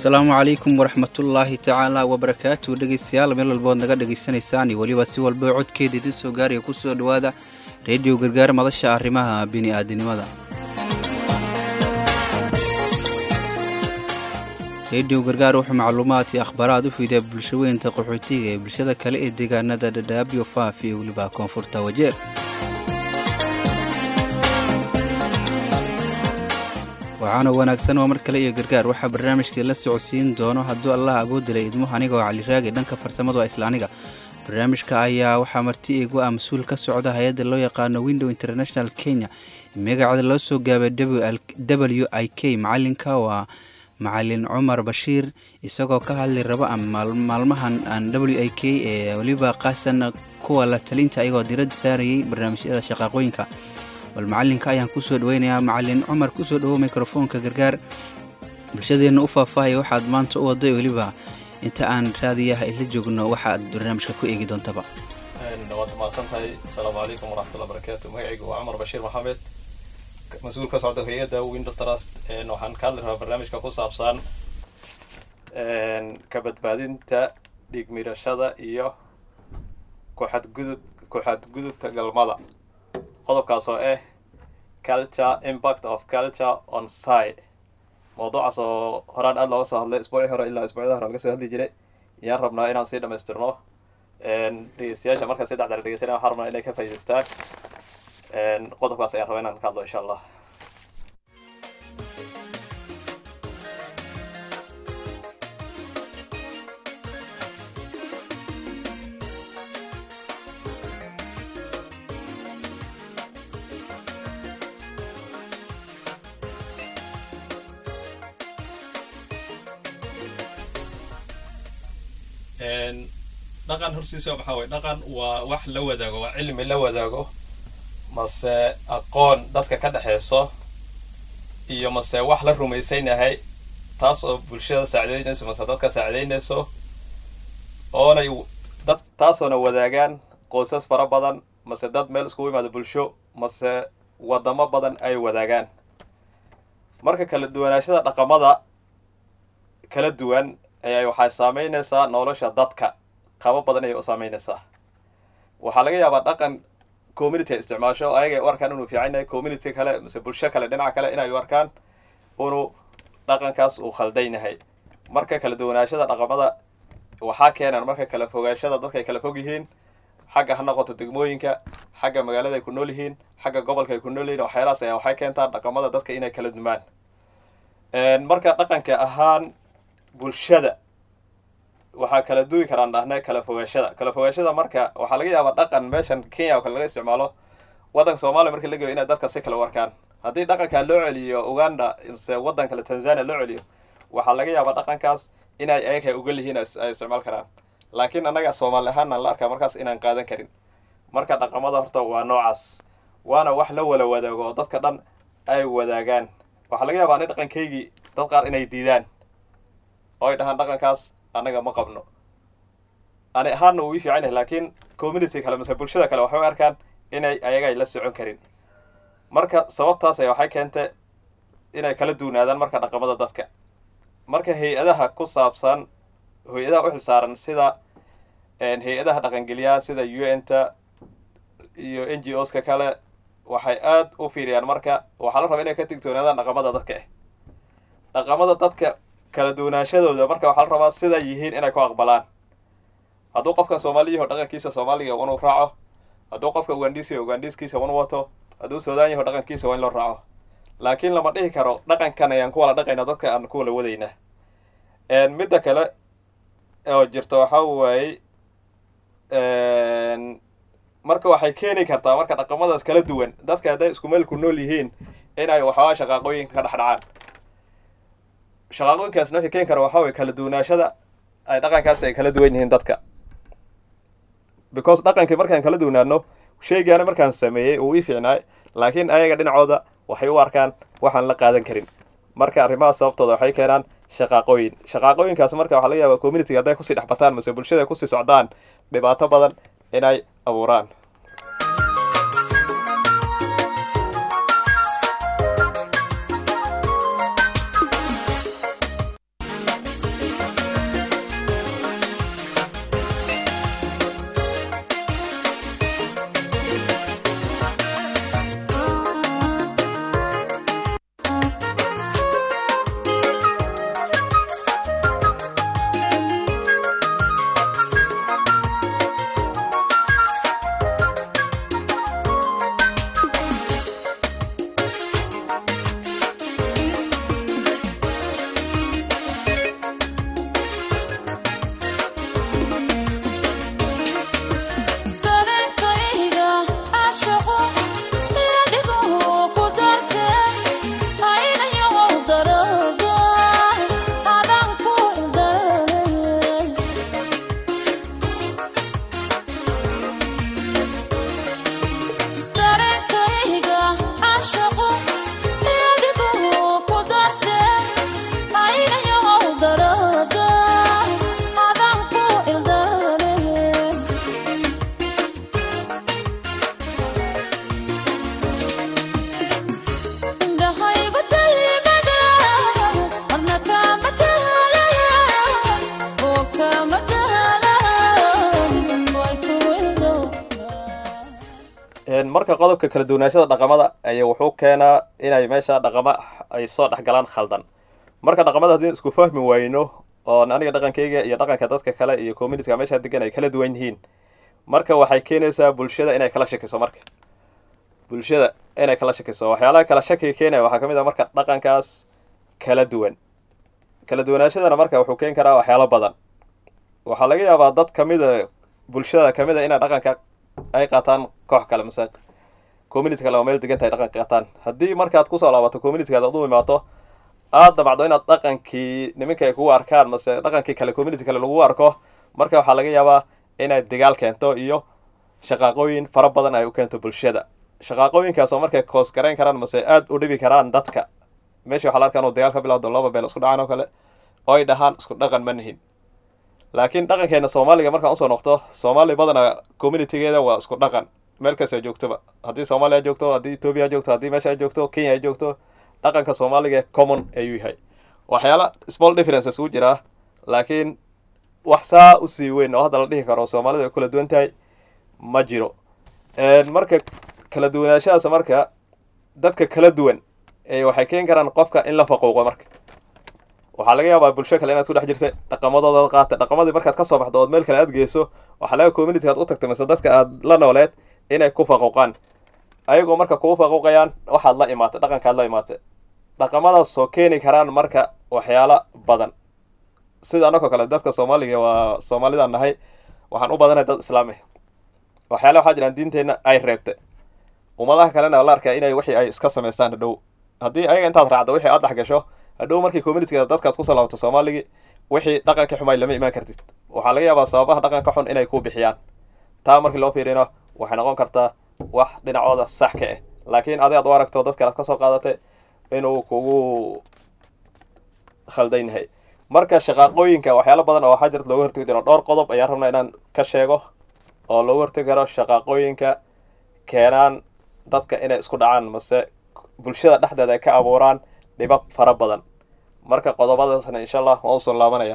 asalaamu calaykum waraxmatullaahi tacaala wabarakaatu dhegeystayaal meel walbood naga dhegaysanaysaan iyo weliba si walba codkeeda idin soo gaaraya kusoo dhowaada reediyo gargaar madasha arrimaha bini'aadinimada reediyo gargaar wuxuu macluumaad iyo akhbaaraad u fiidaa bulshaweynta qaxootiga ee bulshada kale ee deegaanada dhadhaabyo faaf iyo weliba koonfurta wajeer waxaana wanaagsan oo mar kale iyo gargaar waxaa barnaamijkii la socodsiin doono hadduu allah awoodilay idmuhu aniga oo caliraagi dhanka farsamadu waa isla aniga barnaamijka ayaa waxaa marti igu ah mas-uul ka socda hay-adda loo yaqaano window international kenya magaceeda loo soo gaabay w i k macalinka waa macalin cumar bashiir isagoo ka hadli raba maalmahan w i k ee weliba qaasan kuwa la talinta ayagoo diradda saarayay barnaamijyada shaqaaqooyinka bal macalinka ayaan kusoo dhaweynayaa macalin cumar kusoo dhawow mikrofoonka gargaar bulshadeenna u faahfaahaya waxaad maanta u waday weliba inta aan raadiyaha isla joogno waxaad barnaamijka ku eegi doontaba waad mahadsan tahay asalaamu calaykum waraxmatullah barakaatu magacaygu waa cumar bashiir maxamed mas-uul ka socda hay-adda window trust waxaan ka hadli rabaa barnaamijka ku saabsan ka badbaadinta dhiigmirashada iyo kuxadgudub ku-xadgudubka galmada qodobkaas oo ah culture impact of culture on side mawduucaas oo horaan aada looga soo hadlay isbuucii hore ilaa isbuucyada hore laga soo hadli jiray ayaan rabnaa inaan sii dhamaystirno dhegeystayaasha markaa saddex dara dhegeysanaya waxaan rabnaa inay ka faa'idaystaan qodobkaas ayaan rabaa inaan ka hadlo insha allah dhaqan horsiisa maxaa waye dhaqan waa wax la wadaago waa cilmi la wadaago mase aqoon dadka ka dhexeyso iyo mase wax la rumaysan yahay taas oo bulshada saacideynayso mase dadka saacideynayso oonay dad taasoona wadaagaan qoysas fara badan mase dad meel iskugu imaado bulsho mase wadamo badan ay wadaagaan marka kala duwanaashada dhaqamada kala duwan ayaa waxay saameynaysaa nolosha dadka qabo badan ayay u saameynaysaa waxaa laga yaabaa dhaqan community ay isticmaasho ayaga ay u arkaan inuu fiican yahay community kale mise bulsho kale dhinaca kale inay u arkaan inuu dhaqankaas uu khaldan yahay marka kala duwanaashada dhaqamada waxaa keenan marka kala fogaashada dadka ay kala fog yihiin xagga ha noqoto degmooyinka xagga magaalada ay ku nool yihiin xagga gobolka ay ku nool yihiin waxyaalahaas ayaa waxay keentaa dhaqamada dadka inay kala dumaan marka dhaqanka ahaan bulshada waxaa kala duwi karaan dhahnay kala fogaashada kala fogaashada marka waxaa laga yaabaa dhaqan meeshan kenya oo kale laga isticmaalo waddanka soomaaliya marka la geeyo inay dadka si kale u arkaan haddii dhaqankaa loo celiyo uganda mise waddan kale tanzania loo celiyo waxaa laga yaabaa dhaqankaas inay ayaga ogol yihiin ay isticmaal karaan laakiin annaga soomaali ahaanaan la arkaa markaas inaan qaadan karin marka dhaqamada horta waa noocaas waana wax la wala wadaago oo dadka dhan ay wadaagaan waxaa laga yaabaa ani dhaqankaygii dad qaar inay diidaan oo ay dhahaan dhaqankaas annaga ma qabno ani ahaanna uu ii fiican yahay laakiin community kale mise bulshada kale waxay u arkaan inay ayagay la socon karin marka sababtaas ayaa waxay keentay inay kala duwanaadaan marka dhaqamada dadka marka hay-adaha ku saabsan hay-adaha u xilsaaran sida hay-adaha dhaqangeliyaha sida u n ta iyo n g o ska kale waxay aada u fiiriyaan marka waxaa la rabaa inay ka digtoonaadaan dhaqamada dadka ah dhaqamada dadka kala duwanaashadooda marka waxaa la rabaa siday yihiin inay ku aqbalaan hadduu qofkan soomaali yaho dhaqankiisa soomaaliga unu raaco hadduu qofka ugandhiisa ugandhiiskiisa unu wato hadduu suudaan yaho dhaqankiisa waa in loo raaco laakiin lama dhihi karo dhaqankan ayaan ku wala dhaqaynaa dadka aan ku wala wadaynaa midda kale oo jirta waxaa waaye marka waxay keeni kartaa marka dhaqamadaas kala duwan dadka hadday isku meel ku nool yihiin inay waxoogaa shaqaaqooyinka ka dhex dhacaan shaqaaqooyinkaasna waxay keeni kara waxaa waye kala duwanaashada ay dhaqankaas ay kala duwan yihiin dadka because dhaqankii markaan kala duwanaano sheygaana markaan sameeyey uu ii fiicnaay laakiin ayaga dhinacooda waxay u arkaan waxaan la qaadan karin marka arrimahaas sababtooda waxay keenaan shaqaaqooyin shaqaaqooyinkaas marka waxaa laga yaabaa communitiga hadday kusii dhex bartaan mase bulshada kusii socdaan dhibaato badan inay abuuraan marka qodobka kala duwanaashada dhaqamada ayaa wuxuu keenaa inay meesha dhaqama ay soo dhexgalaan khaldan marka dhaqamada haddii isku fahmi wayno oo aniga dhaqankayga iyo dhaqanka dadka kale iyo communityga meesha degan ay kala duwan yihiin marka waxay keenaysaa bulshada inay kala shakiso marka bulshada inay kala shakiso waxyaalaha kala shakiga keenaya waxaa ka mid ah marka dhaqankaas kala duwan kala duwanaashadana marka wuxuu keeni karaa waxyaalo badan waxaa laga yaabaa dad kamida bulshada kamid a inay dhaqanka ay qaataan koox kale mase community kale oo meel degan tahay dhaqanka qaataan haddii markaad kusoo laabato communitygaad ad u imaato aad damacdo inaad dhaqankii niminka ay kugu arkaan mase dhaqankii kale community kale lagu arko marka waxaa laga yaabaa inay dagaal keento iyo shaqaaqooyin fara badan ay u keento bulshada shaqaaqooyinkaas oo markay koos garayn karaan mase aada u dhibi karaan dadka meesha waxaa la arkaa inuu dagaal ka bilowdo laba beel isku dhacaan oo kale oo ay dhahaan isku dhaqan ma nihin laakiin dhaqankeena soomaaliga markaan usoo noqto soomaali badana communitygeeda waa isku dhaqan meel kasta joogtoba haddii soomaaliya joogto haddii etoobiya joogto haddii meesha ay joogto kenya ay joogto dhaqanka soomaaliga common ayuu yahay waxyaala small differences u jiraa laakiin wax saa usii weyn oo hadda la dhihi karo soomaalida ay kula duwan tahay ma jiro marka kala duwanaashahaas marka dadka kala duwan waxay keeni karaan qofka in la faquuqo marka waxaa laga yaabaa bulsho kale inaad ku dhex jirta dhaqamadooda qaata dhaqamadii markaad kasoo baxdo ood meel kale aad geyso waxaa laga community aad u tagtay mise dadka aad la nooleed inay ku faquuqaan ayagoo marka kugu faquuqayaan waxaad la imaatay dhaqankaad la imaatay dhaqamadaasoo keeni karaan marka waxyaalo badan sida anakoo kale dadka soomaaliga waa soomaalidaan nahay waxaan u badanahay dad islaami waxyaala waxaa jiraan diinteenna ay reebtay ummadaha kalena la arkaa inay wixii ay iska samaystaan hadhow haddii ayaga intaad raacdo wixii aad dhex gasho hadhow markii communityga dadkaad kusoo laabato soomaaligi wixii dhaqankii xumay lama imaan kartid waxaa laga yaabaa sababaha dhaqanka xun inay ku bixiyaan taa markii loo fiirino waxay noqon kartaa wax dhinacooda sax ka ah laakiin adi aad u aragto dad kale ad kasoo qaadatay inuu kugu khaldan yahay marka shaqaaqooyinka waxyaalo badan oo waxaa jirta looga hortegi diro dhowr qodob ayaan rabnaa inaan ka sheego oo looga hortegi karo shaqaaqooyinka keenaan dadka inay isku dhacaan mase bulshada dhexdeeda ay ka abuuraan dhibab fara badan marka qodobadaasna insha allah waan usoo laabanaya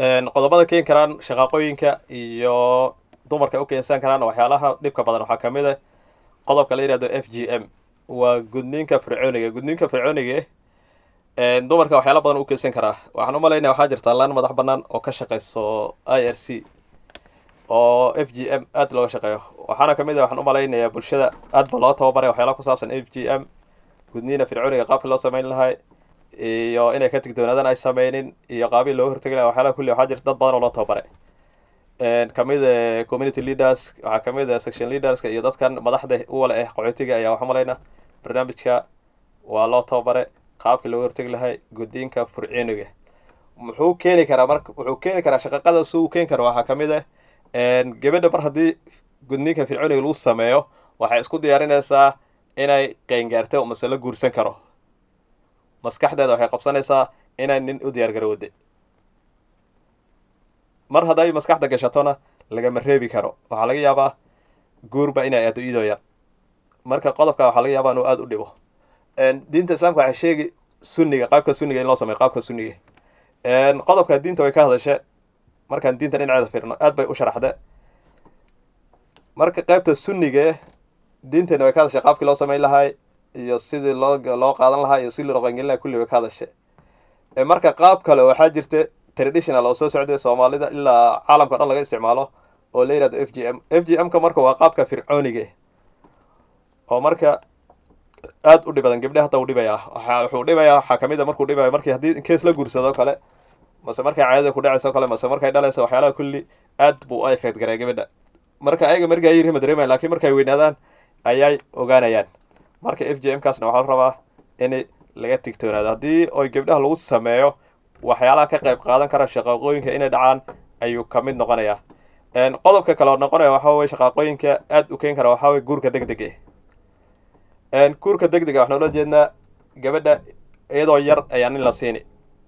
qodobada keeni karaan shaqaaqooyinka iyo dumarka u keensan karaan waxyaalaha dhibka badan waxaa ka mid ah qodobka la yihahdo f g m waa gudniinka fircooniga gudniinka fircooniga dumarka waxyaala badan u keensan karaa waxaan u malaynaya waxaa jirta laan madax banaan oo ka shaqeyso i r c oo f g m aad looga shaqeeyo waxaana kamid ah waxaan u malaynayaa bulshada aad ba loo tababaray waxyaalaha ku saabsan f g m gudniina fircooniga qaabkii loo sameyn lahay iyo inay ka tigdoonaadaan ay sameynin iyo qaabii looga hortegi laha waxyaalaha kulli waxaa jirta dad badan oo loo tababaray kamid a community leaders waxaa kamid a section leaderska iyo dadkan madaxda uwale ah qaxootiga ayaa waxaa malayna barnaamijka waa loo tababare qaabkii looga hortegi lahay guddiinka furciiniga muxuu keeni karaa marka wuxuu keeni karaa shaqaqada si uu keeni karo waxaa kamid ah gabadha mar haddii gudniinka fircooniga lagu sameeyo waxay isku diyaarinaysaa inay qeyngaarto mase la guursan karo maskaxdeeda waxay qabsanaysaa inay nin u diyaar garowday mar hadday maskaxda gashatona lagama reebi karo waxaa laga yaabaa guurba inay aado iyadoo yar marka qodobka waxaa laga yaabaa inuu aada u dhibo diinta islaamka waxay sheegi sunniga qaabka sunniga in loo sameyo qaabka sunniga qodobka diinta way ka hadashe markaan diinta dhinaceeda fiirno aad bay u sharaxde marka qaybta sunniga diinteena way ka hadashay qaabkii loo sameyn lahay iyo sidii loo loo qaadan lahaa iyo sidii loo qangelin lahay kulli way ka hadashe marka qaab kale waxaa jirta traditional oo soo socday soomaalida ilaa caalamka o dhan laga isticmaalo oo la yihahdo f g m f g m ka marka waa qaabka fircooniga oo marka aad u dhibadan gabdhe hata u dhibaya wuxuu dhibaya waxaa kamid a markuu dhibaya markii haddii kees la guursado kale mase markay caadada ku dhacayso kale mase markay dhalayso waxyaalaha kulli aad buu u effect garaya gabadha marka ayaga markii ay yirima dareemayan lakiin markay weynaadaan ayay ogaanayaan marka f j m kaasna waxaa la rabaa in laga tigtoonaado haddii oy gabdhaha lagu sameeyo waxyaalaha ka qayb qaadan kara shaqaaqooyinka inay dhacaan ayuu kamid noqonayaa qodobka kale oo noqonaya waxaa weye shaqaaqooyinka aad u keeni kara waxaa weye guurka deg deg eh guurka deg dega waxaan ula jeednaa gabadha iyadoo yar ayaa nin la siini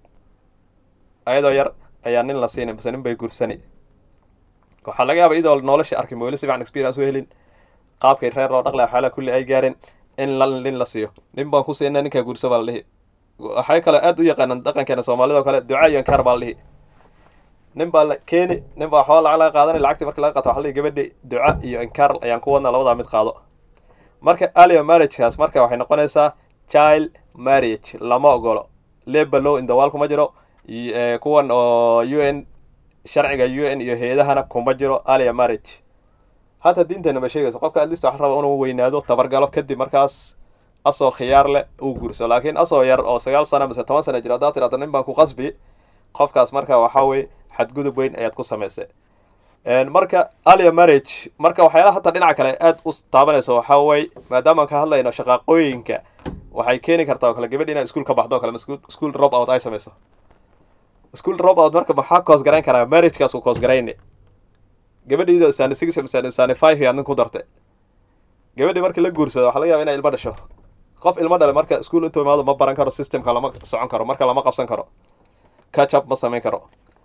iyadoo yar ayaa nin la siini mase nin bay guursani waxaa laga yaaba iyadoo nolosha arkin weli si fican experience u helin qaabkay reer loo dhaqlaya waxyaalaha kulli ay gaareen in la nin la siiyo nin baan ku siinaa ninkaa guursa baa la dhihi waxay kale aad u yaqaanaan dhaqankeena soomaalida oo kale duca iyo inkaar baa la dhihi nin baa la keeni nin baa waxooga lacag laga qaadanay lacagtii marki laga qato waxa la dhihi gabadhi duca iyo inkaar ayaan ku wadnaa labadaa mid qaado marka alia marriagekaas marka waxay noqonaysaa child marriage lama ogolo labor law in the world kuma jiro kuwan oo u n sharciga u n iyo hay-adahana kuma jiro alia marriage hata diinteena ma sheegayso qofka at least waxa raba inuu weynaado tabargalo kadib markaas asoo khiyaar leh uu guurso laakiin asoo yar oo sagaal sana mise toban sana jira haddaad tirahdo nin baan ku qasbi qofkaas marka waxaa weye xadgudub weyn ayaad ku samaysay marka alia marriage marka waxyaalaha hata dhinaca kale aad u taabanayso waxaa weye maadaamaan ka hadlayno shaqaaqooyinka waxay keeni kartaa oo kale gabadhi inay iskuol ka baxdo o kale school drop out ay samayso school drop out marka maxaa koos garayn karaa marriagekaas uu koos garayne gabadhiido sani six sani sani five yaad nin ku dartay gabadhii markii la guursado waxa laga yaba inay ilmo dhasho qof ilmo dhale marka ischool intuu imaado ma baran karo systemka lama socon karo marka lama qabsan karo catch up ma samayn karo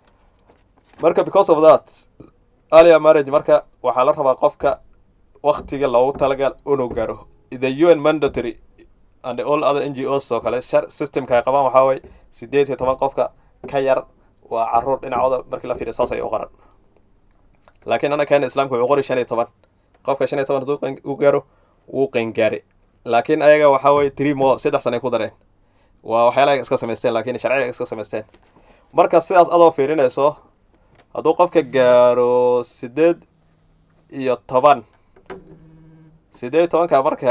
marka because of that alia marriage marka waxaa la rabaa qofka waktiga loogu talagal inuu gaaro the u n mandatory and all other n g os oo kale systemka ay qabaan waxaa waye sideed iyo toban qofka ka yar waa caruur dhinacooda markii la fiiriyo saas ay u qoran laakiin ana keena islaamka wuxuu qori shan iyo toban qofka shan iyo toban hadduu u gaaro wuu qeyngaari laakiin ayaga waxaa weye three mo saddex sana ay ku dareen waa waxyaalaha iska samaysteen laakiin sharciga iska samaysteen marka sidaas adoo fiirinayso hadduu qofka gaaro sideed iyo toban sideed iyo tobanka marka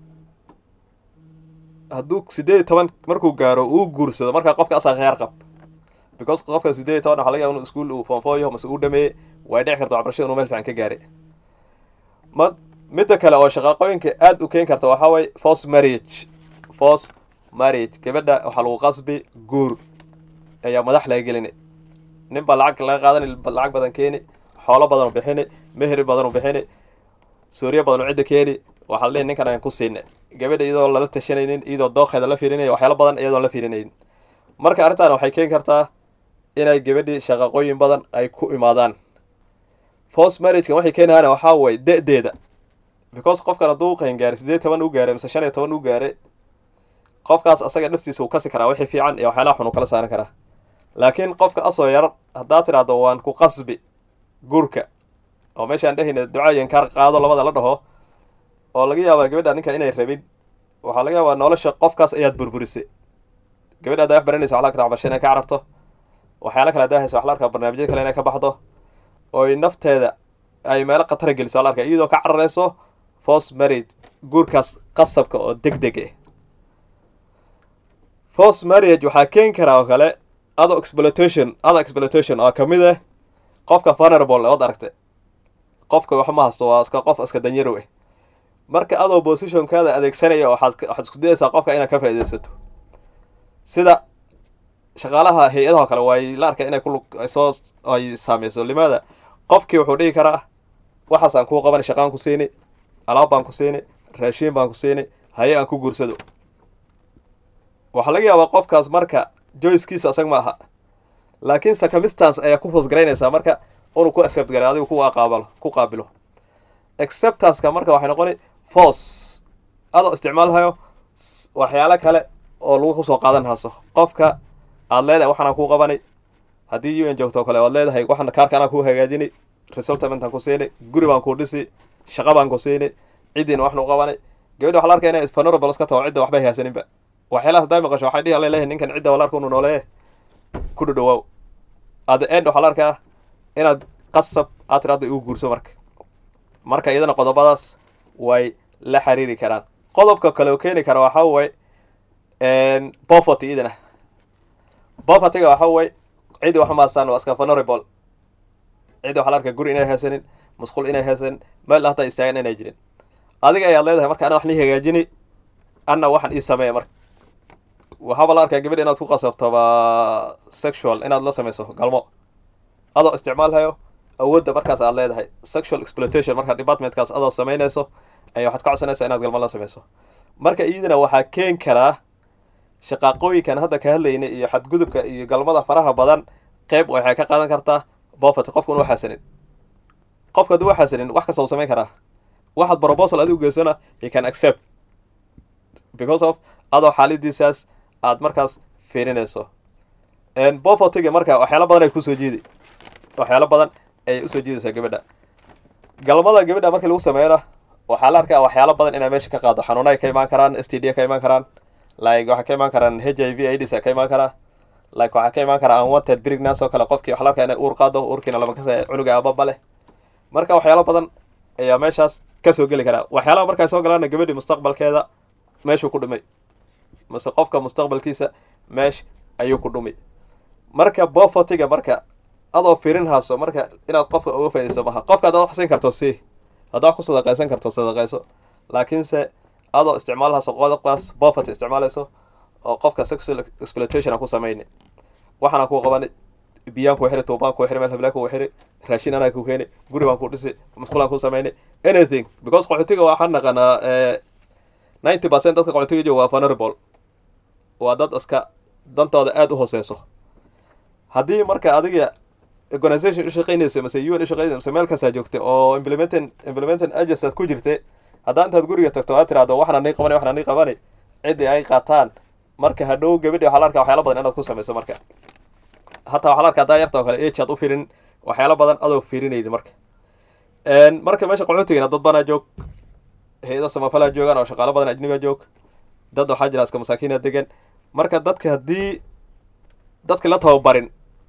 hadduu sideed iyo toban markuu gaaro uu guursado markaa qofka asaa khiyaar qab because qofka sideed iyo toban waxa laga yaba inu iskuol uu foonfooyo mase uu dhameeyey way dhici karta waxbarashada inuu meel fiican ka gaaray ma midda kale oo shaqaaqooyinka aada u keeni karta waxaa waye force marriage force marriage gabadha waxaa lagu qasbi guur ayaa madax laga gelini nin baa lacag laga qaadani lacag badan keeni xoolo badan u bixini mehri badan u bixini suuriya badan u cidda keeni waxaa la dhihi ninkan ayaan ku siina gabadha iyadoo lala tashanaynin iyadoo dooqeeda la fiirinaya waxyaalo badan iyadoon la fiirinaynin marka arrintan waxay keeni kartaa inay gabadhii shaqaqooyin badan ay ku imaadaan force marriagekan waxay keenayaana waxaa waye da-deeda because qofkan hadduu qeyn gaaray sideed toban u gaaray mise shan iyo toban u gaaray qofkaas asaga naftiisa uu kasi karaa wixii fiican iyo waxyaalaha xun uu kala saaran karaa laakiin qofka asoo yar haddaad tidhaahdo waan ku qasbi guurka oo meeshaan dhehayna ducaayan kaar qaado labada la dhaho oo laga yaabaa gabadha ninka inay rabin waxaa laga yaabaa nolosha qofkaas ayaad burburisay gabadha haddaa wax baranaysa waxla arkaa waxbarasho inay ka cararto waxyaala kale haddaa haysa wax la arkaa barnaamijyo kale inay ka baxdo oy nafteeda ay meelo khatara geliso la arkaa iyadoo ka cararayso force marriage guurkaas qasabka oo deg deg ah force marriage waxaa keeni karaa oo kale other exploitation other exploitation oo kamid ah qofka vulnerable ood aragtay qofka wax ma hasto waa iska qof iska danyarow ah marka adoo positionkaada adeegsanaya waxaad waxaad isku dayaysaa qofka inaad ka faaidaysato sida shaqaalaha hay-adaha kale way la arkay inay ku soo ay saameyso limaada qofkii wuxuu dhihi karaa waxaas aan kuu qaban shaqaan ku siini alaab baan ku siini raashiin baan ku siini haye aan ku guursado waxaa laga yaabaa qofkaas marka joycekiisa asag ma aha laakiin circumstance ayaa ku hoosgaraynaysaa marka inuu ku accept garay adigu ku qaabalo ku qaabilo acceptanceka marka waxay noqoni force adoo isticmaalhayo waxyaalo kale oo lagu kusoo qaadan hayso qofka aad leedahay waxaanaan kuu qabanay haddii u n joogto o kale oad leedahay waxaan kaarka anaa kuu hagaajini resultamentaan ku siini guri baan kuu dhisi shaqa baan ku siini ciddiina waxnu qabanay gabadha waxa la arkaya inay vulnerable iska taho cidda waxbay haysaninba waxyaalaha hadday maqasho waxay dhihi leeyahay ninkan cidda wala arka unu noolee ku dhadhawaaw at the end waxaa la arkaa inaad qasab aad tiraada igu guurso marka marka iyadana qodobadaas way la xiriiri karaan qodobka kale oo keeni kara waxaa way poverty idana povertyga waxaa way cidi wax maastaan waa iska vulnerable cidi waxa la arkaa guri inay haysanin musqul inay haysanin meel hataa istaagan inay jirin adiga ayaad leedahay marka ana wax nii hagaajini anna waxaan ii sameeya marka waxaaba la arkaa gabadh inaad ku qasabtoba sexual inaad la samayso galmo adoo isticmaalhayo awoodda markaas aad leedahay sexual exploitation marka departmentkaas adoo samaynayso ayaa waxaad ka codsanaysaa inaad galmo la samayso marka iyadana waxaa keen karaa shaqaaqooyinkan hadda ka hadlaynay iyo xadgudubka iyo galmada faraha badan qeyb waxay ka qaadan kartaa bofet qofka unu xasanin qofka hadduu xasanin wax kasta uu samayn karaa waxaad proposal adigu geysana he can accept because of adoo xaalidiisaas aad markaas fiirinayso bofotiga marka waxyaalo badan ay kusoo jiidi waxyaalo badan ayay usoo jiidaysaa gabadha galmada gabadha markii lagu sameeyona waxaa la arkaa waxyaalo badan inay meesha ka qaado xanuuna ay ka imaan karaan s t d ka imaan karaan like waxaa ka imaan karaan h i v aids ka imaan karaa like waxaa ka imaan karaa unwanted pregnancy oo kale qofkii waxaa la arkaa inay uur qaado uurkiina lama kasaya cunuga ababa leh marka waxyaalo badan ayaa meeshaas kasoo geli karaa waxyaalaha markay soo galaana gabadhii mustaqbalkeeda meeshuu ku dhumay mase qofka mustaqbalkiisa meesh ayuu ku dhumi marka bofotiga marka adoo firin haaso marka inaad qofka uga faidayso maha qofka adaad wax siin karto si haddaa wax ku sadaqaysan karto sadaqayso laakiinse adoo isticmaalhaaso qodobkaas bofot isticmaalayso oo qofka sexual exploitation aan ku samayni waxaana kuu qabani biyaan kuu xiri tuubaan kuu xiri meel hablaa kuu xiri raashin anaa kuu keeni guri baan kuu dhisi musqulaan kuu samayni anything because qaxootiga waxaan naqanaa ninety percent dadka qaxootiga jooga waa vulnerable waa dad iska dantooda aada u hooseyso haddii marka adiga organisation ushaqeynaysa mase u n ushaqeynaysa mase meel kastaa joogta oo implementing implementing agencies ku jirta haddaa intaad guriga tagto aad tiraahdo waxna nii qabani waxna nii qabani ciddii ay qaataan marka hadhow gabadhi waxaa la arkaa waxyaala badan inaad ku samayso marka hataa waxaa la arkaa haddaa yarta oo kale age aad u firin waxyaalo badan adoo fiirinaydi marka marka meesha qaxootigana dad banaa joog hay-ada samafalaa joogaan oo shaqaalo badan ajniba joog dad waxaa jira iska masaakiina degan marka dadka haddii dadka la tababarin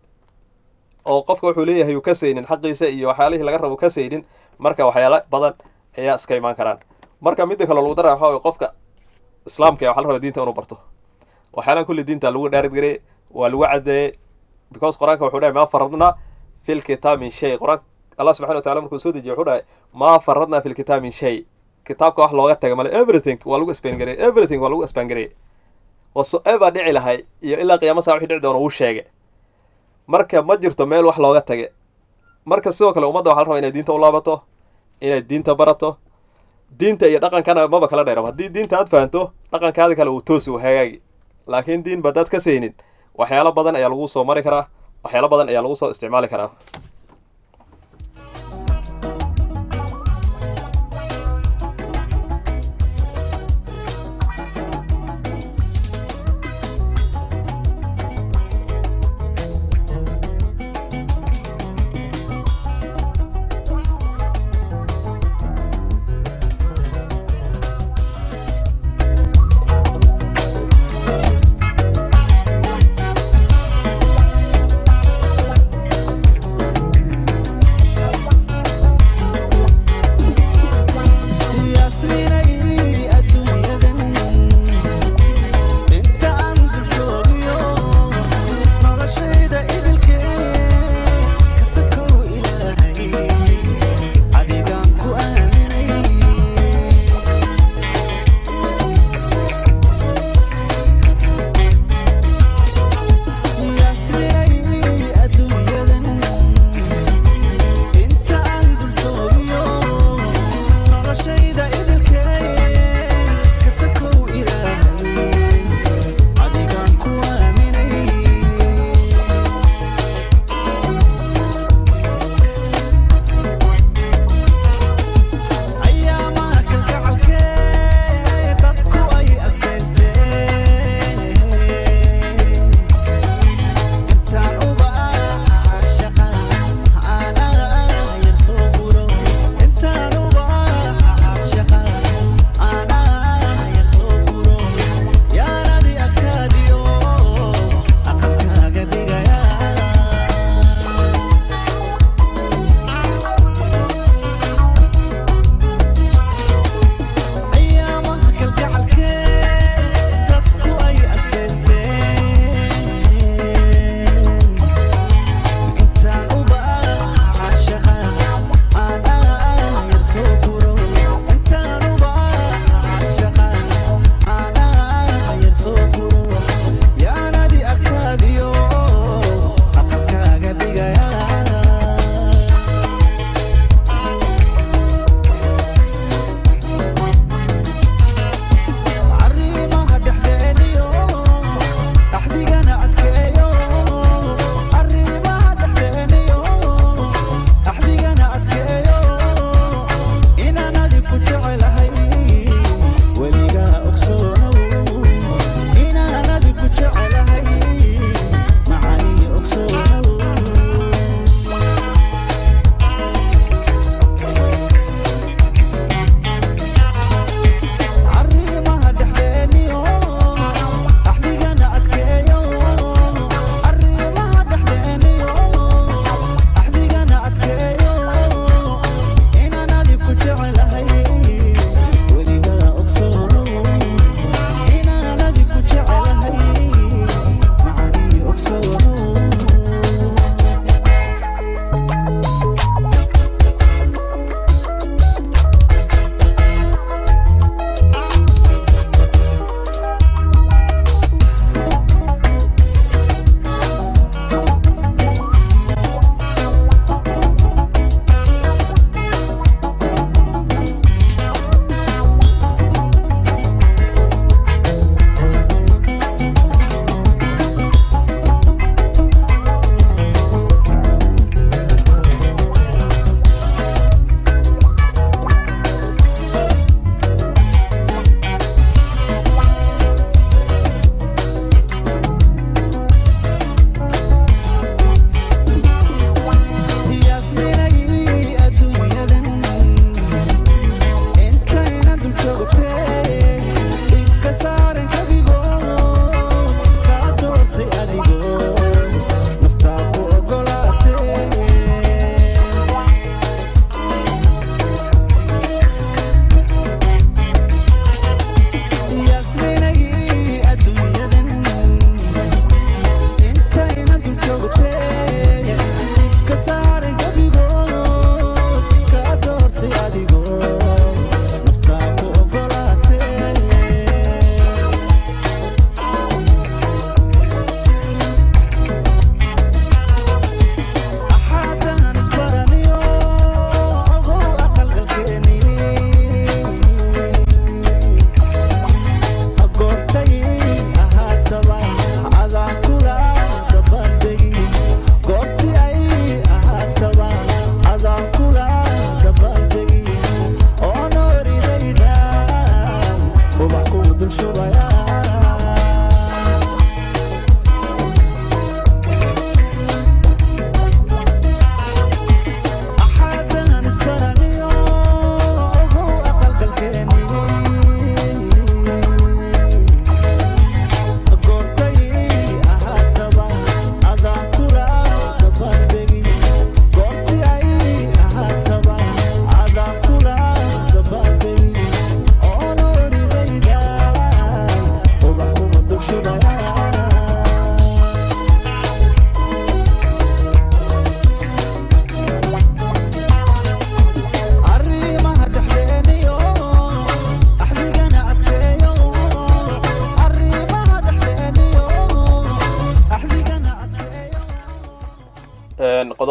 oo qofka wuxuu leeyahay uu ka saynin xaqiisa iyo waxyaalihii laga rabo ka saynin marka waxyaalo badan ayaa iska imaan karaan marka midda kale lagu dara waxa way qofka islaamka waxa la raba diinta inuu barto waxyaalahan kulli diinta lagu dhaaridgarey waa lagu cadeeyey because qur-aanka wuxuu dhahay maa faradnaa fi lkitaab min shay qur-aanka allah subxana wa tacala markuu soo dejiye wuxuu dhahay maa faradnaa fi lkitaab min shay kitaabka wax looga taga male everything waa lagu spangarey everything waa lagu spangarey whatsoever dhici lahay iyo ilaa qiyaama saa wixii dhici doona uu sheegay marka ma jirto meel wax looga tage marka sidoo kale ummadda waxa la rabaa inay diinta u laabato inay diinta barato diinta iyo dhaqankana maba kala dheeraba haddii diinta aad fahanto dhaqankaadi kale uu toosi uu hagaagi laakiin diin badaad ka saynin waxyaalo badan ayaa lagu soo mari karaa waxyaalo badan ayaa lagu soo isticmaali karaa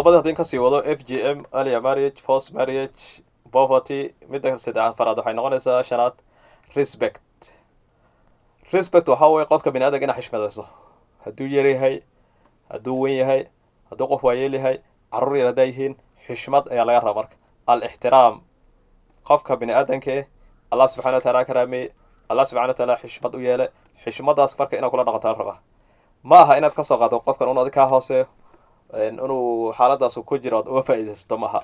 qodobada haddii kasii wado f g m alia marriage force marriage poverty midda saddex afaraad waxay noqonaysaa shanaad respect respect waxaa weye qofka bini aadamka inaa xishmadayso hadduu yar yahay hadduu wen yahay hadduu qof waayeel yahay carruur yar haddaa yihiin xishmad ayaa laga raba marka al-ixtiraam qofka bini aadamkee allah subxana wa taala karaameeye allah subxana wa taala xishmad u yeele xishmadaas marka inaad kula dhaqanto la rabaa ma aha inaad kasoo qaado qofkan un adig kaa hooseeyo inuu xaaladaas ku jiro oad uga faa'iidaysato ma aha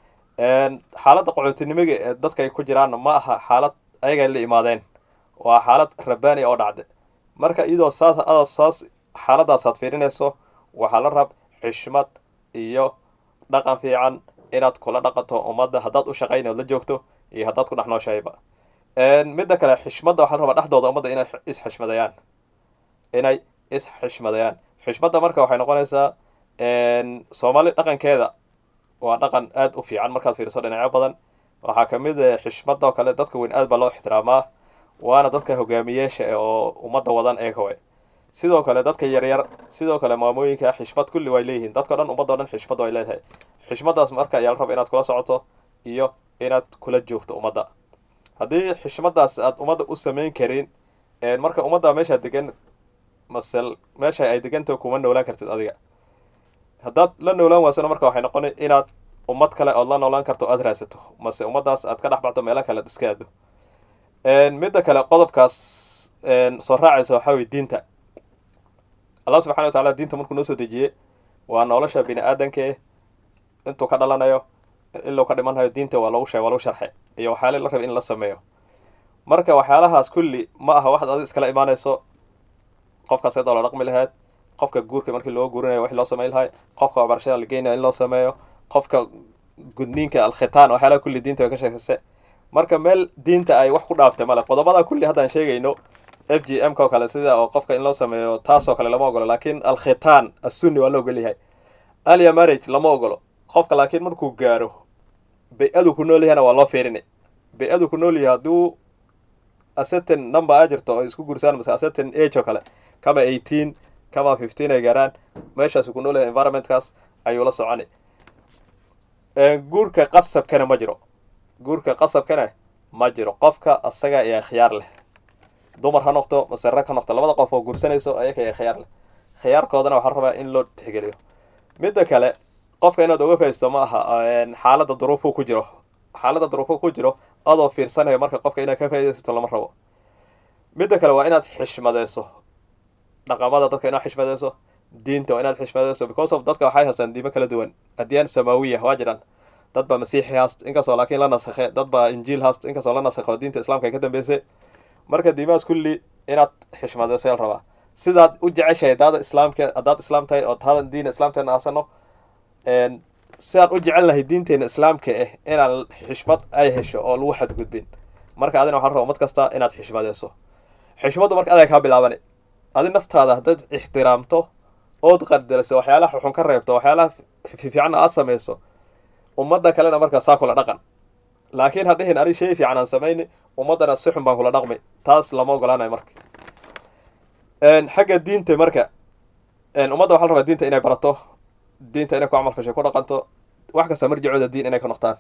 xaaladda qaxootinimiga ee dadka ay ku jiraanna ma aha xaalad ayagay la imaadeen waa xaalad rabbaani oo dhacde marka iyadoo saas adoo saas xaaladaasaad fiirinayso waxaa la rab xishmad iyo dhaqan fiican inaad kula dhaqanto ummadda haddaad u shaqayn ood la joogto iyo haddaad ku dhex nooshahayba midda kale xishmadda waxaa la rabaa dhexdooda ummadda inay isxishmadayaan inay is-xishmadayaan xishmadda marka waxay noqonaysaa soomaali dhaqankeeda waa dhaqan aada u fiican markaad fiiriso dhinacyo badan waxaa kamid a xishmadda oo kale dadka weyn aad baa loo ixtiraamaa waana dadka hogaamiyeesha oo ummadda wadan eegawe sidoo kale dadka yaryar sidoo kale maamooyinka xishmad kulli way leeyihiin dadkao dhan ummaddo dhan xishmad way leedahay xishmaddaas marka ayaa la raba inaad kula socoto iyo inaad kula joogto ummadda haddii xishmaddaas aad ummadda u samayn karin marka ummadda meeshaa degan masel meesha ay degantaho kuma noolaan kartid adiga haddaad la noolaan waasana marka waxay noqona inaad ummad kale ood la noolaan karto aad raadsato mase ummaddaas aad ka dhex baxdo meelo kale ad iska aado midda kale qodobkaas soo raacaysa waxaa weye diinta allah subxana wa tacala diinta markuu noo soo dejiyey waa nolosha bini aadanke intuu ka dhalanayo iluu ka dhimanhayo diinta waa lagu sheeg waa lagu sharxe iyo waxyaala la raba in la sameeyo marka waxyaalahaas kulli ma aha waxaad adi iskala imaanayso qofkaas iyadoo la dhaqmi lahayd qofka guurka markii loo guurinayo wax loo samayn lahay qofka waxbarashada la geynayo in loo sameeyo qofka gudniinka alkhitaan waxyaalaha kulli diinta way ka sheegsase marka meel diinta ay wax ku dhaaftay male qodobada kulli haddaan sheegayno f g m ka oo kale sida oo qofka in loo sameeyo taasoo kale lama ogolo laakiin alkhitaan assunni waa la ogol yahay alia marriage lama ogolo qofka laakiin markuu gaaro bay-adu ku nool yahayna waa loo fiirinay bay-adu ku nool yahay hadduu acertain number a jirto oo isku guursaan mase acertain age oo kale kama eighteen kama fifteen ay gaaraan meeshaasu ku nool yahay environmentkaas ayuu la soconay guurka qasabkana ma jiro guurka qasabkana ma jiro qofka asaga ayaa khiyaar leh dumar ha noqdo mase rag ha noqdo labada qof oo guursanayso ayaga ayaa khiyaar leh khiyaarkoodana waxaa rabaa in loo tixgeliyo midda kale qofka inaad uga faisto ma aha xaaladda duruufuu ku jiro xaaladda duruufuu ku jiro adoo fiirsanayo marka qofka inaad ka faa'idaysato lama rabo midda kale waa inaad xishmadeyso dhaqamada dadka inaad xishmadeyso diinta waa inaad xishmadeyso because of dadka waxay haystaan diimo kala duwan adyaan samaawiya waa jiraan dad baa masiixi haast inkastoo laakiin la nasakhe dad baa injiil haast inkastoo la nasakho diinta islaamka ay ka dambeysay marka diimahaas kulli inaad xishmadeyso yaa la rabaa sidaad u jeceshahay hadaada islaamka haddaad islaam tahay oo hada diina islaamteena aasano sidaan u jecelnahay diinteena islaamka ah inaan xishmad ay hesho oo lagu xadgudbin marka adina waxaa la raba ummad kasta inaad xishmadeyso xishmaddu marka adaa kaa bilaabani adi naftaada haddaad ixtiraamto ood qardariso waxyaalaha xun ka reebto waxyaalaha fiicanna aad samayso ummadda kalena markaa saa kula dhaqan laakiin hadhihin ani shay fiican aan samayni ummaddana si xun baan kula dhaqmi taas lama ogolaanayo marka xagga diinta marka ummadda waxa la rabaa diinta inay barato diinta inay ku camal fashay ku dhaqanto wax kasta marjicooda diin inay ka noqdaan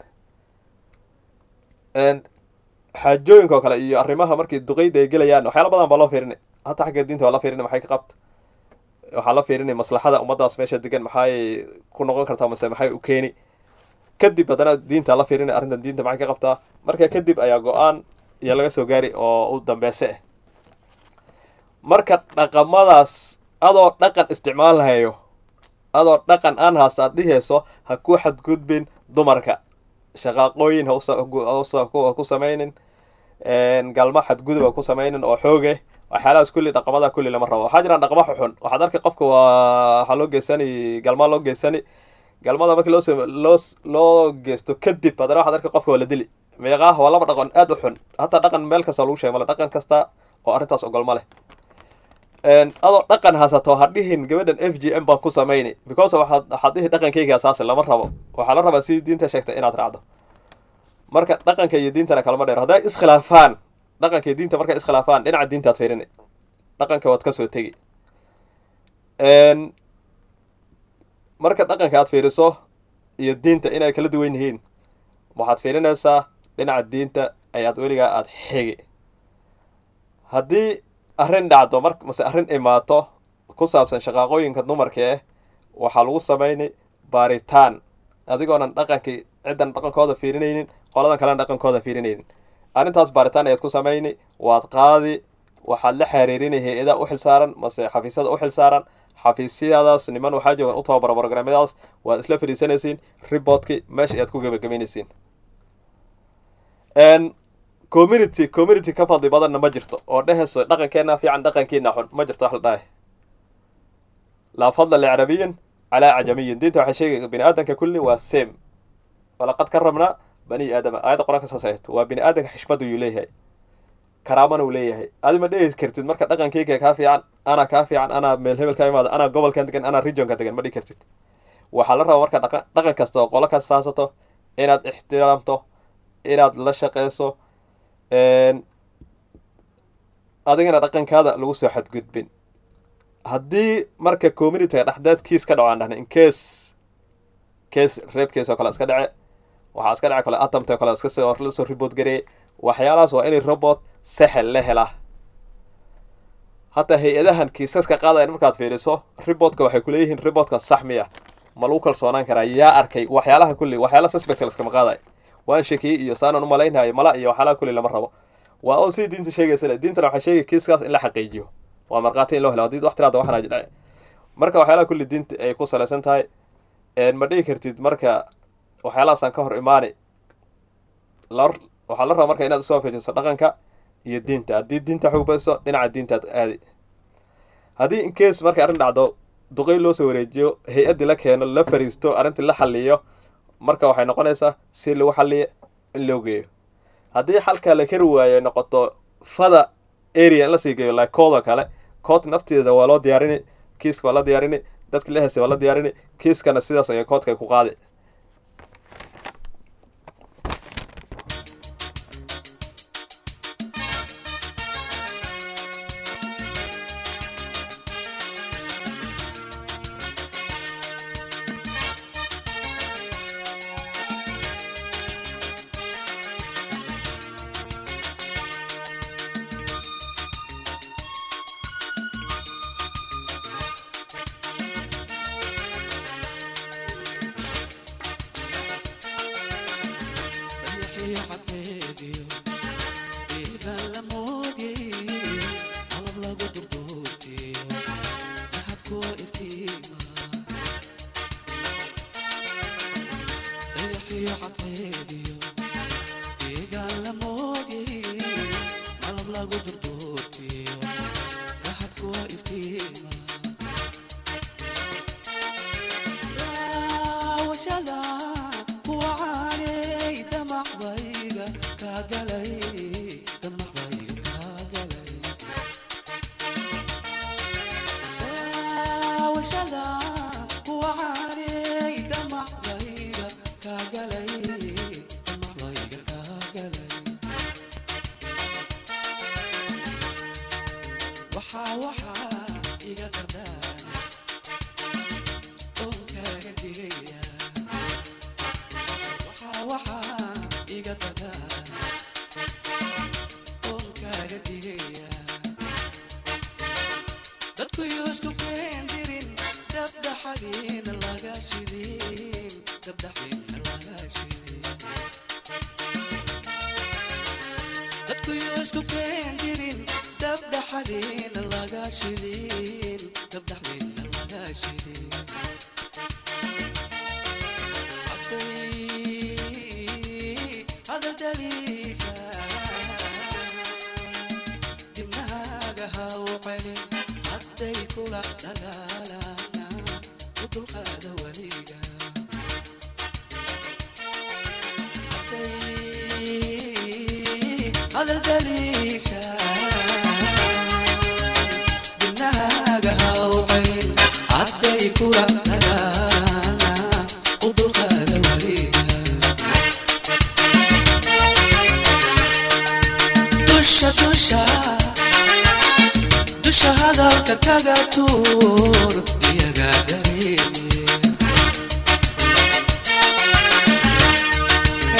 xaajooyinka oo kale iyo arrimaha markii duqeyda ay gelayaan waxyaala badan baa loo fiirinay hataa xagga diinta waa la fiirinay maxay ka qabta waxaa la fiirinay maslaxada ummaddaas meesha degan maxay ku noqon kartaa mase maxay u keeni kadib haddana diinta la fiirinay arrintan diinta maxay ka qabtaa marka kadib ayaa go-aan iyo laga soo gaari oo u dambeyse ah marka dhaqamadaas adoo dhaqan isticmaalahayo adoo dhaqan aan haasta aad dhihayso ha ku xadgudbin dumarka shaqaaqooyin ha ku samaynin galma xadgudub ha ku samaynin oo xooge waxyaalahaas kulli dhaqamada kulli lama rabo waxaa jiraan dhaqma xuxun waxaad arkay qofka waa waxaa loo geysani galmaa loo geysani galmada markii loo loo loo geysto kadib haddana waxaad arkay qofka waa la dili meeqaah waa laba dhaqan aada u xun hataa dhaqan meel kasta lagu sheeg male dhaqan kasta oo arrintaas ogol ma leh adoo dhaqan hasato ha dhihin gabadhan f g m baan ku samayni because waxaad waxaad dhihi dhaqankayga asaasi lama rabo waxaa la rabaa si diinta sheegtay inaad raacdo marka dhaqanka iyo diintana kalama dheer hadday iskhilaafaan dhaqanka iyo diinta markay iskhilaafaan dhinaca diintaad fiirini dhaqanka waad kasoo tegi marka dhaqanka aad fiiriso iyo diinta inay kala duwan yihiin waxaad fiirinaysaa dhinaca diinta ayaad weligaa aada xigi haddii arrin dhacdo mar mase arrin imaato ku saabsan shaqaaqooyinka dumarka eh waxaa lagu samaynay baaritaan adigoonan dhaqankii ciddan dhaqankooda fiirinaynin qoladan kalena dhaqankooda fiirinaynin arrintaas baaritaan ayaad ku samayni waad qaadi waxaad la xiriirinay hay-ada u xilsaaran mase xafiisyada u xilsaaran xafiisyadaas niman waxaa joogan u tababara programyadaas waad isla fadhiisanaysiin reportkii meesha ayaad ku gebagabaynaysiin community community ka fadli badanna ma jirto oo dhehayso dhaqankeena fiican dhaqankiina xun ma jirto wax la dhahay laa fadla licarabiyin calaa cajamiyin diinta waxay sheegaya bini aadanka kulli waa same walaqad ka rabnaa bani aadama aayadda qur-aanka saas ahayd waa bini aadanka xishmad uu leeyahay karaamana uu leeyahay adi ma dhehis kartid marka dhaqankeyga kaa fiican anaa kaa fiican anaa meel hebel ka imaada anaa gobolkan degan anaa regionka degan ma dhihi kartid waxaa la rabaa marka dhaqa dhaqan kasta oo qolo kas saasato inaad ixtiraamto inaad la shaqeyso adigana dhaqankaada lagu soo xadgudbin haddii marka communityga dhexdeed kiis ka dhaco aan dhahna in case case reeb case oo kale iska dhace waxaa iska dhace kale atamta oo kale iska soo lasoo report gareeyay waxyaalahaas waa inay robot sexel la helaa hataa hay-adahan kiisaska qaadayan markaad fiiriso reportka waxay kuleeyihiin reportkan sax miya ma lagu kalsoonaan karaa yaa arkay waxyaalaha kulli waxyaala suspect laskama qaadayo waan shakiyey iyo saanaan u malaynhayo mala iyo waxyaalaha kulli lama rabo waa oo sidii diinta sheegaysa le diintana waxay sheegay kiiskaas in la xaqiijiyo waa markhaati in loo helo haddii wax tiraada waxaan aji dhace marka waxyaalaha kulli diinta ay ku salaysan tahay ma dhihi kartid marka waxyaalahaasaan ka hor imaani la waxaa la rabaa marka inaad usoo fiijiso dhaqanka iyo diinta haddii diinta xoogbayso dhinaca diintaad aadi haddii in case markay arrin dhacdo duqey loo soo wareejiyo hay-addii la keeno la fariisto arrintii la xaliyo marka waxay noqonaysaa si lagu xaliyo in loo geeyo haddii xalkaa la kari waayo noqoto fada area in lasii geeyo like koodoo kale kood nafteeda waa loo diyaarini kiiska waa la diyaarini dadki la heystay waa la diyaarini kiiskana sidaas ayay koodkay ku qaadi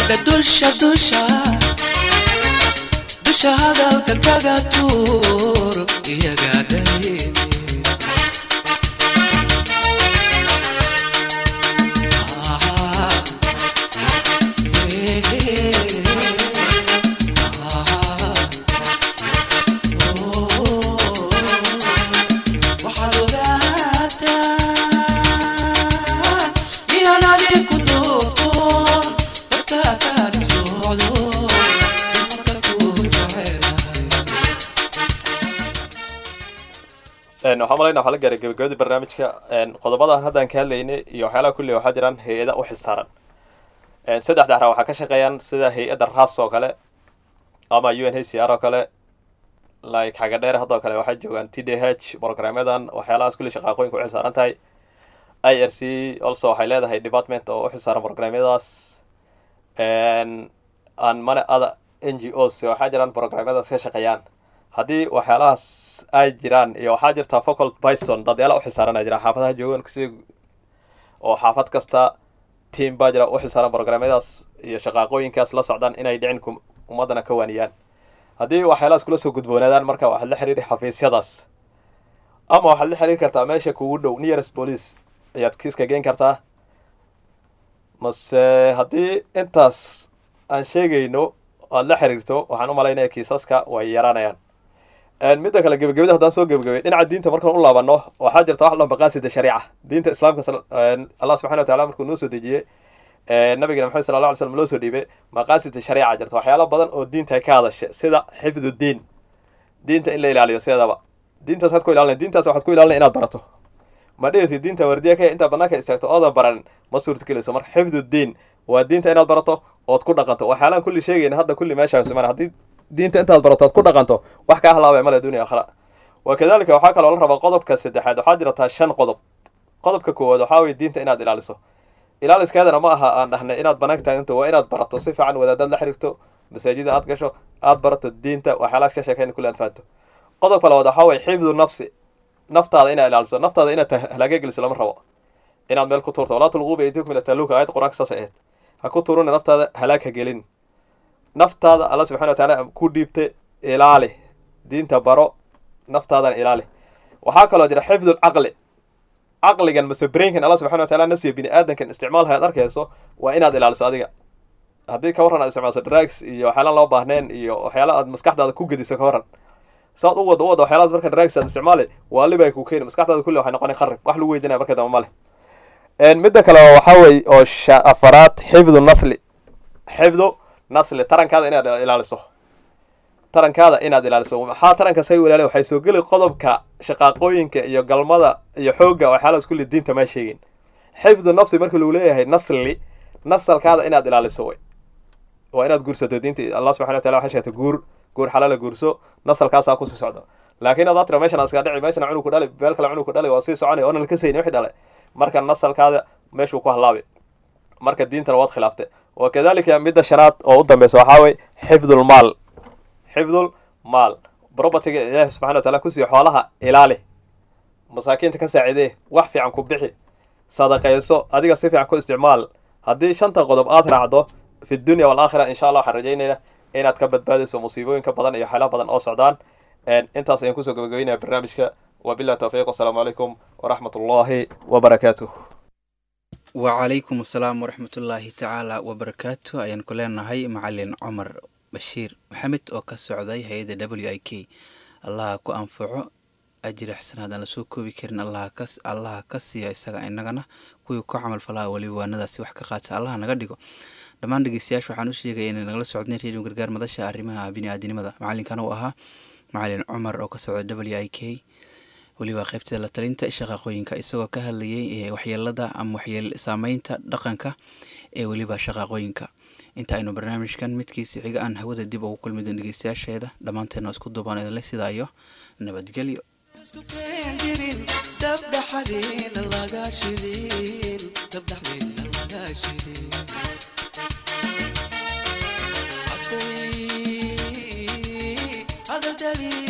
dusha dusha dusha hadalka kaga tuur iyaga dareemi waxaad ogaataa inaan adiku duubtoon dadka kaadhi socdo marka ku jecelahay Een, waxaan malayna waxaa la gaaray gabagabadii barnaamijka een, qodobadan haddaan ka hadlaynay iyo waxyaalaha kulli waxaa jiraan hay-ada u xilsaaran Een, saddex daxra waxaa ka shaqeeyaan sida hay-adda ras oo kale ama u n h c r oo kale like xaga dheer haddoo kale waxaa joogaan t d h programyadan waxyaalahaas kulli shaqaaqooyinka u xilsaaran tahay i r c also waxay leedahay department oo u xilsaaran programyadaas Een, aan mane ada n g os waxaa jiraan programyadaas ka shaqeeyaan haddii waxyaalahaas ay jiraan iyo waxaa jirta focal bison dadyaala u xilsaaran jira xaafadaha joogan si oo xaafad kasta team baa jira u xilsaaran programyadaas iyo shaqaaqooyinkaas la socdaan inay dhicin kum- ummadana ka waaniyaan haddii waxyaalahaas kula soo gudboonaadaan marka waxaad la xiriiri xafiisyadaas ama waxaad la xiriiri kartaa meesha kugu dhow nearest police ayaad kiiska geen kartaa mase haddii intaas aan sheegayno aad la xiriirto waxaan u malaynaya kiisaska way yaraanayaan Een, midda kale gebagabada haddaan soo gebagabay dhinaca diinta markaan u laabano waxaa jirta wax dhan maqaasida shariica diinta islaamka sal- een, allah subxana wa taala markuu noo soo dejiyey een, nabigana maxamed sala allah alay slam loo soo dhiibay maqaasida shariica jirta waxyaalo badan oo diinta ay ka hadasha sida xifdu diin diinta in la ilaaliyo sideedaba diintaas waxaad ku ilaalinay diintaas waxaad ku ilaalinay inaad barato ma dhehaysid diinta wardiya ka intaa banaanka istaagto oodan baran ma suurtagelayso marka xifdu diin waa diinta inaad barato ood ku dhaqanto waxyaalaan kulli sheegayna hadda kulli meesha siman haddii diinta intaad barato ood ku dhaqanto wax kaa halaabay male dunia akhra wa kadalika waxaa kaloo la rabaa qodobka saddexaad waxaa jirataa shan qodob qodobka koowaad waxaa weye diinta inaad ilaaliso ilaaliskeedana ma aha aan dhahnay inaad banaanka taaganto waa inaad barato si fiican wadaadaad la xiriirto masaajida aad gasho aad barato diinta waxyaalahaas ka sheekayna kulli aad fahanto qodobka labaad waxaa weye xifdu nafsi naftaada inaad ilaaliso naftaada inaad ta- halaaga geliso lama rabo inaad meel ku tuurto walaa tulquu biaydikum ila taluka aayad qur-aanka saas ahayd ha ku tuurina naftaada halaag ha gelin naftaada alla subxana wa tacaala ku dhiibta ilaali diinta baro naftaadana ilaali waxaa kaloo jira xifdu lcaqli caqligan mase brainkan alla subxana wa taala nasiya bini aadankan isticmaalha aad arkayso waa inaad ilaaliso adiga haddii ka warran aad isticmaalso drugs iyo waxyaalaan loo baahneen iyo waxyaala aad maskaxdaada ku gediso ka warran saad u wada u wada waxyaalahaas marka drugs aad isticmaali waali bay ku keeni maskaxdaada kulli waxay noqonay kharib wax lagu weydiinaya marka dambe male midda kale waxaa weeye oo sha- afaraad xifdu nasli xifdu nasli tarankaada inaad ilaaliso tarankaada inaad ilaaliso maxaa taranka say u ilaaliya waxay soo geli qodobka shaqaaqooyinka iyo galmada iyo xoogga waxyaalahaas kulli diinta maa sheegin xifdu nafsi marka lagu leeyahay nasli nasalkaada inaad ilaaliso way waa inaad guursato diinta allah subxana wa taala waxay sheegtay guur guur xalaala guurso nasalkaasaa kusii socdo laakiin adaad tira meeshan iska dhici meeshan cunug ku dhali meel kale cunug ku dhali waa sii soconay oonan la kasayni wixii dhalay marka nasalkaada meeshuu ku halaabi marka diintana waad khilaaftay wa kadalika midda shanaad oo u dambeysa waxaa wey xifdul maal xifdul maal propertyga ilaahi subxana wa taala kusiiyo xoolaha ilaali masaakiinta ka saacidee wax fiican ku bixi sadaqayso adiga si fiican ku isticmaal haddii shanta qodob aad raacdo fi dunya walaakhira insha allah waxaan rajaynayna inaad ka badbaadayso musiibooyinka badan iyo xeelo badan oo socdaan intaas ayaan kusoo gabagabeynaya barnaamijka wabillahi tawfiiq wasalaamu calaykum waraxmat ullaahi wabarakaatuh wacalaykum asalaam waraxmatullaahi tacaala wabarakaatu ayaan ku leenahay macalin cumar bashiir maxamed oo ka socday hay-adda w i k allaha ku anfaco ajir xasanaad aan lasoo koobi karin allaha ka allaha ka siiya isaga inagana kuwii ku camal falaha weliba waanadaasi wax ka qaata allaha naga dhigo dhammaan dhegeystayaasha waxaan u sheegaya inay nagala socdeen radio gargaar madasha arrimaha bini-aadinimada macalinkana uu ahaa macalin cumar oo ka socda w i k weliba qaybteeda la talinta shaqaaqooyinka isagoo ka hadlayay waxyeelada ama waxyeel saameynta dhaqanka ee weliba shaqaaqooyinka inta aynu barnaamijkan midkiisi xiga aan hawada dib ugu kulmi doon dhegeystayaasheeda dhammaanteedna isku duubaan idinle sidaa iyo nabadgelyo isku keen jirin dabdhaxadiina laga shidin dabdhaxdiina laga shidin hadday hadal daliil